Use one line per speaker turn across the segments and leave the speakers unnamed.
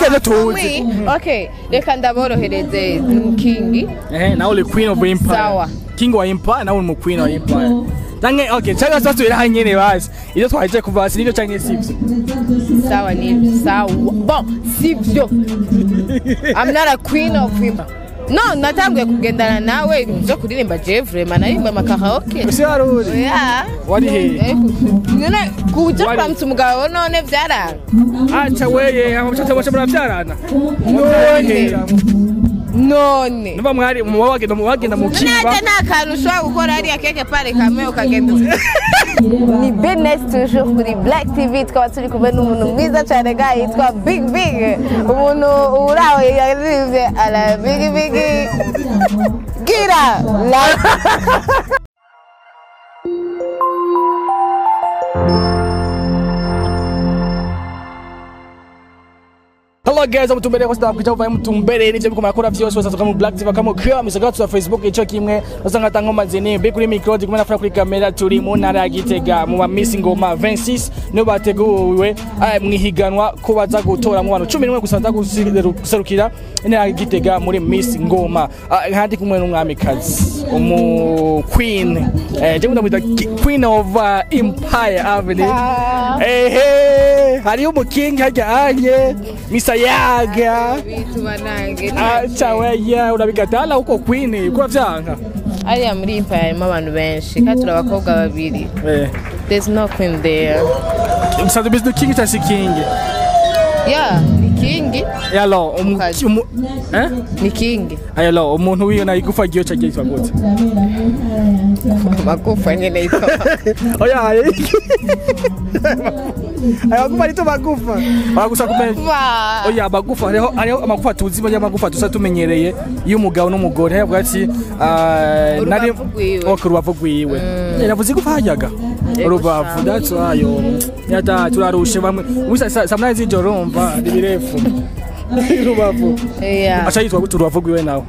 keze tuzi
Oui, okay reka ndaborohereze ni kingi
eh nawe uri queen of empire
Sawa.
king wa empire nawe uri mu queen wa empire Tange okay cyangwa se tubira hanyene basi iyo twaje kuva hasi nibyo cyangwa sivyo
sawa ni sawa bon sivyo I'm not a queen of him no natanguye kugendana nawe byo kuririmba je vraiment narimba amakaraoke
ese wari uri
yeah
wari he
none kuja
Wari-
kuramutsa umugabo none vyaranga
acha weye amuchacha bose muravyarana
none none
niba mwari muba wagenda mu wagenda mu kiba
nete nta kantu ushobora gukora hariya keke pare kamwe ukagenda ni business toujours kuri black tv tukaba turi kumwe n'umuntu mwiza cyane ga yitwa big big umuntu uraho yaririmbye ala big big gira la
Hello guys, amutumbere kwa sababu kichwa mutumbere nivyo biko makora vyose wasa tukamu black tv kama kwa misagara tu Facebook ico kimwe usanga tango mazini be kuri micro ndi kumena kuri kamera turi mu ntara ya Gitega mu ba Miss Ngoma 26 no bateguwe ah, mwihiganwa ko baza gutora mu bantu 11 gusa baza guserukira intara ya Gitega muri Miss Ngoma Ah, nkandi kumwe n'umwamikazi umu queen eh je ndamwita ki- queen of uh, empire avenue ehe hariyo umukingi hajya anye misayaga
bituma nange
acha weya urabigatala huko queen kwa vyanka
ariya muri impaya harimo abantu benshi kandi turi abakobwa babiri
eh
there's no queen there
msanze bizu kingi cha sikingi
yeah ni kingi
yalo umu,
Kazi.
umu eh
ni kingi
ayalo umuntu wiyo na igufa giyo cha giyo gute
magufa nyene yitwa
oya aye ayo kufa nito magufa bagusa kumenya
Ba-
oya amagufa hariho hariho amagufa tuzi bajya amagufa tusa tumenyereye iyo umugabo n'umugore hariho ati ah, nari
Urubavu rwiwe.
ok urubavu rwiwe navuze igufa hajyaga
Yego
urubavu
sha.
that's why yo yata turarushe bamwe ubusa saa munani z'ijoro urumva ni birefu urubavu
Yeah.
aca yitwa gute urubavu rwiwe nawe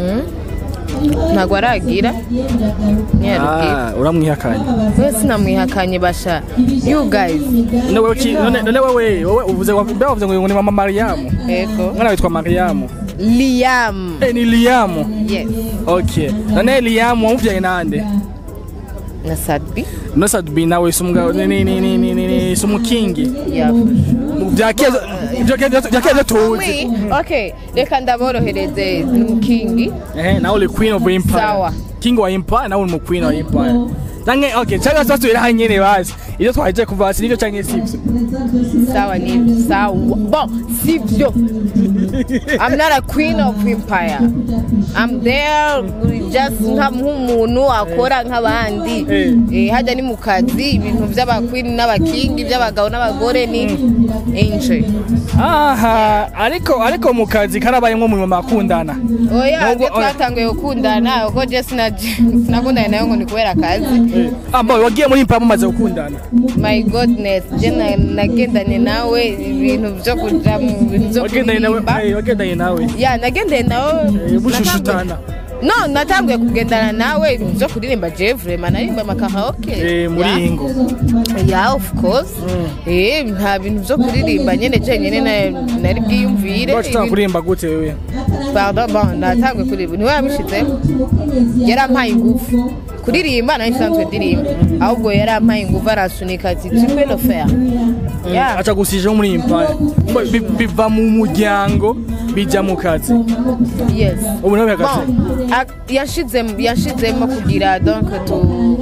ntabwo aragira ntiyarubwira
Ah, uramwihakanye
we sinamwihakanye basha you guys
none wewe ki- none none wewe wowe uvuze wa- mbe wavuze ngo ni mama mariyamu
yego
mwana witwa mariyamu
liam
eh ni liyamu
yes
okay none liyamu wamuvyaye nande
na sadbi
no sadbi nawe sumugabo ni ni ni ni ni ni ni sumukingi vyakeza vyakeza vyakeza tuzi
Oui, okay reka ndaborohereze ni kingi
eh nawe uri queen of empire
Sawa.
king wa empire nawe uri mu queen wa empire Tange okay cyangwa se tubira hanyene basi iyo twaje kuva hasi nivyo canke sivyo
sawa ni sawa bon sivyo I'm not a queen of empire I'm there just nka nk'umuntu akora nk'abandi
Eh.
eh hajya ni mu kazi ibintu by'abaqueen n'abakingi by'abagabo n'abagore ni enjoy
aha ariko ariko mu kazi karabayemwo mu mama akundana
oya
Nubwo-
twe twatanguye gukundana ubwo je sinaje sinakundana nawe ngo ni kubera akazi
ah boy wagiye muri empire mumaze gukundana
my godness je na- nagendanye nawe ibintu byo kuja mu bintu byo
wagendanye nawe
kuririmba
eh, wagendanye nawe
ya nagendeye nawe
Eh, bushushutana.
no natanguye kugendana nawe ibintu byo kuririmba je vraiment narimba amakaraoke
eh muri
Ya.
ingo
ya of course eh nta bintu byo kuririmba nyene je nyene na- nari bwiyumvire
wacu
ibintu-
kurimba gute wewe
pardon bon natanguye kuririmba niwe yabishizeho yarampaye ingufu kuririmba nayo nsanzwe ndirimba ahubwo yarampaye ingufu arasunika ati tu peux le faire Ya.
aca gusijeho muri empire Mbo- bi- biva mu muryango bija mu kazi
yes
ubu nawe hagati
bon ak- yashizemo yashizemo kugira donc tu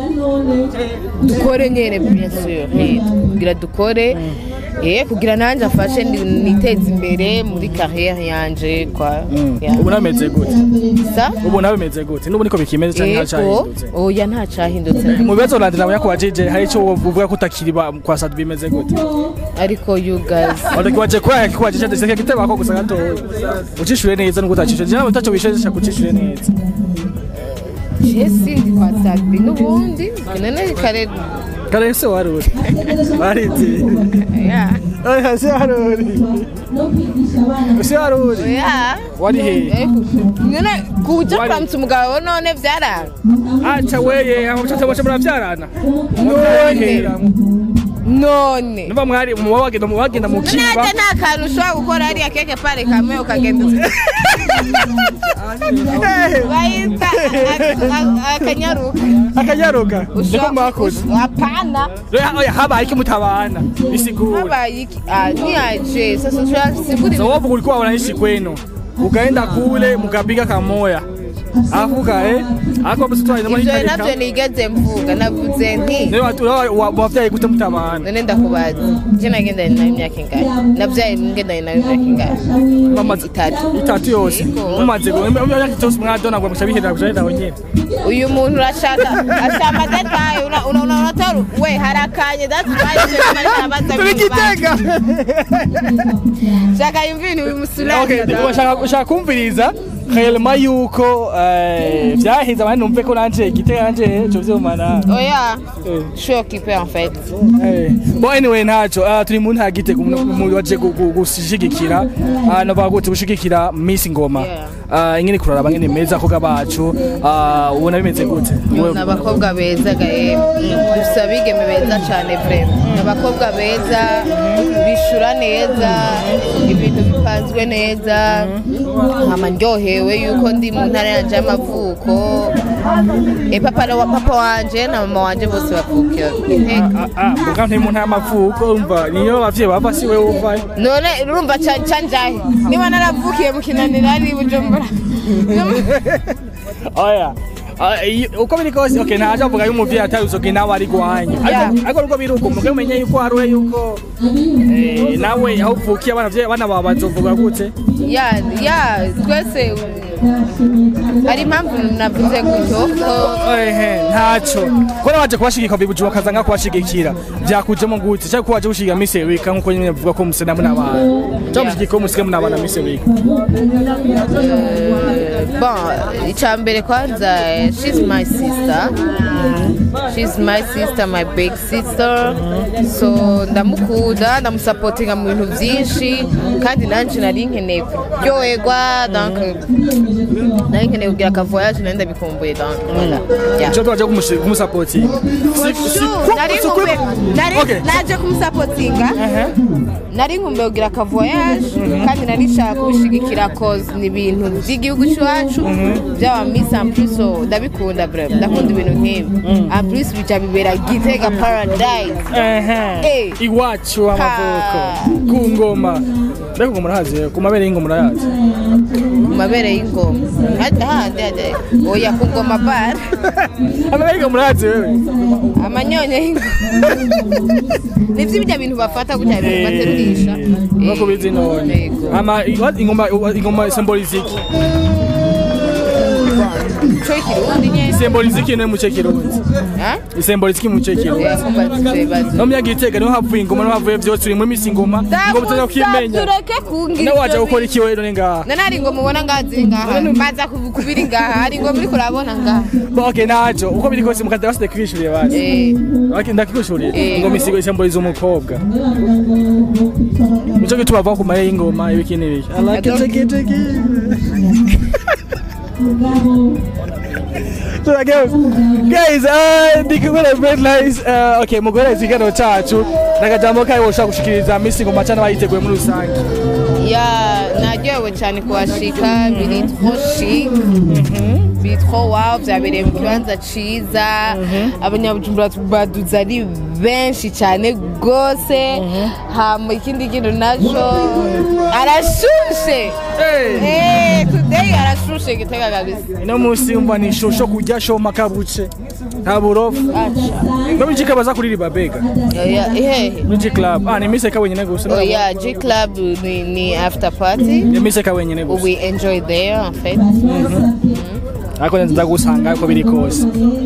dukore nyene bien sûr eh, kugira dukore eh kugira nanjye afashe ni- niteze imbere muri carrière yanje kwa ya.
ubu nawe bimeze gute
sa
ubu nawe bimeze gute n'ubu niko bikimeze cyangwa
yego
ntacahindutse
oya nta cahindutse
mu bibazo uranje nawe yakubajije hari icyo uvuga ko utakiri ba- kwa sadi bimeze gute
ariko you guys
waje kuba yakikubajije ndetse kiteba ko gusa gatoya ucishure neza nubwo utacishure je nawe utaco wisheje kucishure neza
je sindi kwa sadbi n'ubundi none kare
kare se waruri warizi
ya
oya se waruri se waruri
ya
wari he
Eh, none kuja
Wari-
kuramutsa umugabo none vyaranga
acha weye amuchacha bose muravyarana
none none
Numva mwari mu wagenda mu wagenda mu kiba.
nanjye nta kantu ushobora gukora hariya keke pare kamwe ukagenda bayita a- a- akanyaruka
Akanyaruka. Niko
Ushobora-
mwakoze.
ush- hapana
Oya oya habaye iki mutabana. Isigura.
habaye iki Ah, niyaje sasa tunasiguri
So wapo kulikuwa wanaishi kwenu. Ukaenda kule mkapiga kamoya. Afuka eh. Ako basi tu ina
ivyo navyo nigeze mvuga navuze nti
Niwe watu wavyaye gute mutabana.
none ndakubaza je nagendanye nayo imyaka ingahe navyaye ngendanye nayo imyaka ingahe
Mamaze
itatu
itatu yose.
Yego.
Mumaze go imyaka itose mwadona ngo mushabihira kujaenda wenyewe.
uyu muntu urashaka ashaka detaye unatora we harakanye datwaye
Turikitega.
shaka yumva ibintu bimusura
Okay, ushaka ushaka kumviriza Kayelma yuko eh vyahize abandi numve ko nanje igitega nanje cyo vyomana.
oya
Eh.
je suis occupé en fait
Eh, Bon anyway ntaco ah, turi mu ntara gitega umuntu waje gu- gu- gushigikira ah, navuga gute gushigikira Miss Ngoma
Yeah.
Ah, ingene kuraraba ngene meza koga bacu ah, ubona bimeze gute Wewe-
ni abakobwa beza gaye dufite abigeme beza cyane vrema ni abakobwa beza bishura neza ibintu bipanzwe neza nkama ndyohewe yuko ndi mu ntara yanje y'amavuko e papa na wa papa wanje na mama wanje bose bavukira Gitega.
Ah, ah, mbuga ntari mu ntara y'amavuko umva niyo abavyeyi bava si wewe uvayo
none urumva ca- canjahe niba naravukiye mu kinanira ari i bujumbura
oya Ah, iyo- uko biri kose okay ntaje avuga yuko umuvyeyi atari uzoge nawe ari gwanyu
Yeah.
ariko ariko nubwo biri uko muge umenye yuko hari we yuko eh, nawe aho uvukiye abana vye- abana bawe bazovuga gute
ya ya twese hari impamvu navuze gutyo ko
ehe ntaco ko nawaje kubashigika bibujuma kaza nga kubashigikira vyakujemo gute cyangwa ko waje gushiga Miss Erika nkuko nyine bavuga ko musena muna abantu cyangwa mushigika ko musika muna abana Miss Erika
bon icya mbere kwanza eh, she's my sister she's my sister my big sister so ndamukunda ndamusapotinga mu bintu byinshi kandi nanjye nari nkeneye kuryoherwa donc nari nkeneye kugira akavoyage nari ndabikumbuye donc voilà yeah.
cyo twaje kumusapotinga
nari nkumbuye nari naje kumusapotinga nari nkumbuye kugira akavoyage kandi nari nshaka kubishigikira cause ni ibintu by'igihugu cyacu byaba miss en plus so ndabikunda bref ndakunda ibintu nk'ibi en plus bijya bibera gitega paradise Eh.
iwacu amavuko ku ngoma mbega ngo murahazi ku mabere y'ingoma murayazi
ku mabere y'ingoma hadi handi hadi oya ku ngoma bar
amabere y'ingoma murayazi wewe
amanyonyo y'ingoma nibyo bijya bintu bafata gutya bintu baterurisha
nk'uko bizi none
Yego.
ama ingoma ingoma symbolize iki
cyo ikirundi nyine
symbolize iki ne mu cekirundi
Ah?
symbolize iki mu cekirundi
Eh, kumva tubibazo
no myaka itega niho havuye ingoma niho havuye byose uri muri Miss ingoma ingoma utaza kwimenya
tureke kungira
nawe waje
ibyo
gukora
bintu.
iki wewe none ngaha
none hari ingoma ubona ngaha ziri ngaha maza kubi- kubiri ngaha hari ingoma uriko urabona ngaha
Bo, okay naco uko biri kose mukada basi kwishuriye basi
Eh,
okay ndakwishuriye
Eh.
ingoma isigo symbolize umukobwa Nico gituma bava ku maye y'ingoma ibiki n'ibiki I like it,
I don't-
take it, take it. So guys, guys, uh, ndikubona very nice. Uh, okay, mugore zigano cacu nakajambo kayo woshaka gushikiriza Miss Ngoma cyane bayiteguye muri rusange.
ya naryohewe cyane kuhashika biri tro chic biri tro wow byabereye mu kibanza ciza abanyabujumbura baduze ari benshi cyane rwose hama ikindi kintu naco arashushe Eh, today arashushe gitega kabisa
Ino musi umva ni shosho kurya shoma kabuce. Nta burofu.
acha
No mujika baza kuririmba bega.
oya ehehe
Muri club. Ah, ni Miss ka wenyine gusa.
oya g club ni, ni after party
Ni Miss ka wenyine gusa.
we enjoy there en fait
Ariko nza gusanga ko biri kose.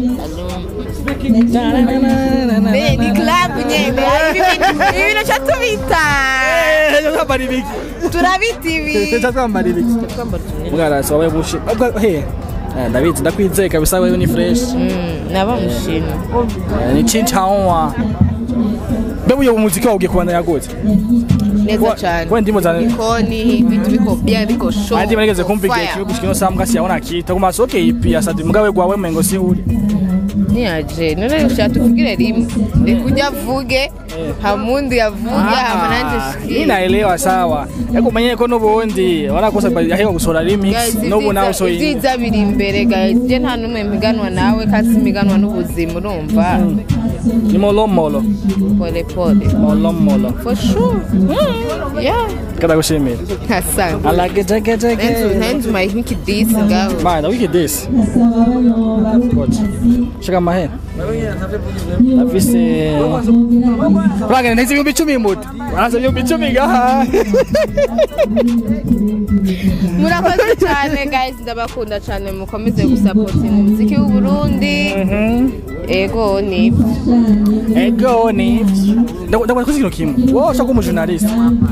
Be, ni club nyene hari ibintu ibintu cyo tubita
Eh, twambara ibiki.
turabita ibi
Teta twambara ibiki. Mugara sabaye bushi. Ubwo he. Eh, ndabizi ndakwizeye kabisa wewe ni fresh.
Mm, naba mushima
Eh, Ni chinchawa. Bebu yo muziki wawe ugiye kubandanya gute?
neza
Kwa-
cyane
kwa ndimo za-
ikoni ibintu biko bien biko show
Andi barigeze kumva igihe
fire.
kibi gushikino sambwa siyaona kita ku masoke ipi ya sadi mugawe gwawe mengo si uri.
ntiyaje none ushaka tuvugire rimwe reka ujya avuge hamundi yavuge hama nanjye
hii naelewa sawa ariko umenye ko n'ubundi warakosa ahewa gusohora remix n'ubu nawe usohoye
ibyiza biri imbere guys je nta n'umwe mpiganwa nawe kasi mpiganwa n'ubuzima urumva
ni molomolo
pole pole
molomolo
for sure yeah
kadagushimira
asante
alagejegejege
ntenzi umaye nk'ikidisi ngaho
mana wiki this What? shaka mahera afise urangana nteze ibihumbi icumi muti baraza ibihumbi icumi gaha
murakoze cyane guys ndabakunda cyane mukomeze gusapotinga umuziki w'uburundi ego ni
ego ni ndakora kuzi ikintu kimwe wowe ushaka kuba umujournaliste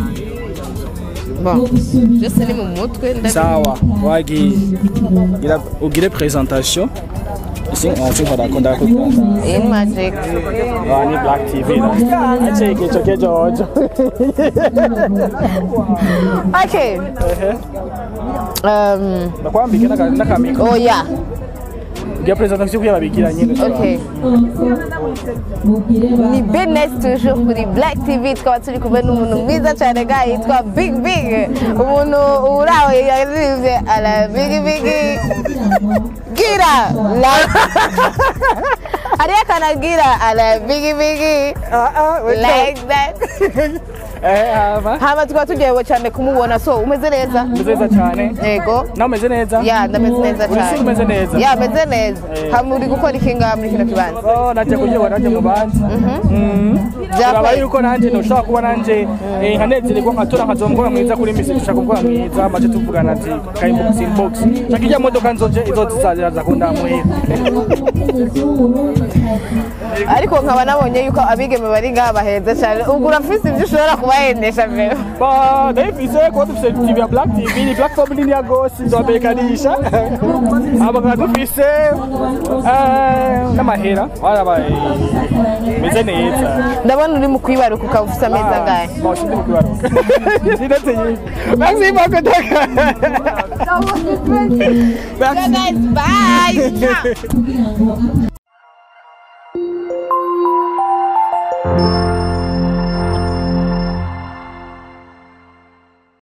bon byose ni mu mutwe ndabi-
sawa wagiye gira ugire presentation isi onsinkora akunda kukwanda
in magic
Ah, ni Black TV na. Ache kicho kejo ojo.
okay um
Nakwambike naka nakamiko.
oh yeah
Ngiye presentation kuya babigira nyine.
okay ni business toujours kuri black tv tukaba turi kumwe n'umuntu mwiza cyane ga yitwa big big umuntu uraho yaririmbye ala big big gira la hariyo akanagira ala big big
Ah ah,
like that
Eh hava.
hama tukaba tugiye cyane kumubona so umeze neza
Meze cyane.
yego
Nawe umeze neza?
ya ndameze neza
Uri
cyane
si umeze neza?
ya meze neza
Eh.
hama uri gukora iki ngaha muri kino kibanza
Oh, najya kuryoha najya mu bandi. Mhm.
Byakoze.
Uraba yuko nanjye ntushobora kuba nanjye eh, nkanezererwa nkatora nkazoma umukobwa mwiza kuri misi dushaka umukobwa mwiza maze tuvugana ati kayimbox inbox. Shaka ijya modoka nzoje izozizazira za kundamuhira.
ariko nkaba nabonye yuko abigeme bari ngaha baheze cyane ubwo urafise ibyo ushobora kubahendesha mbere
Ba, ndayifise kuba dufise TV ya Black TV ni platform nini ya gose nzobekanisha aba dufise eh, n'amahera warabaye meze neza
ndabona uri mu kwibaruka ukaba ufite ameza angahe
Bon, je suis beaucoup Merci Merci beaucoup.
guys bye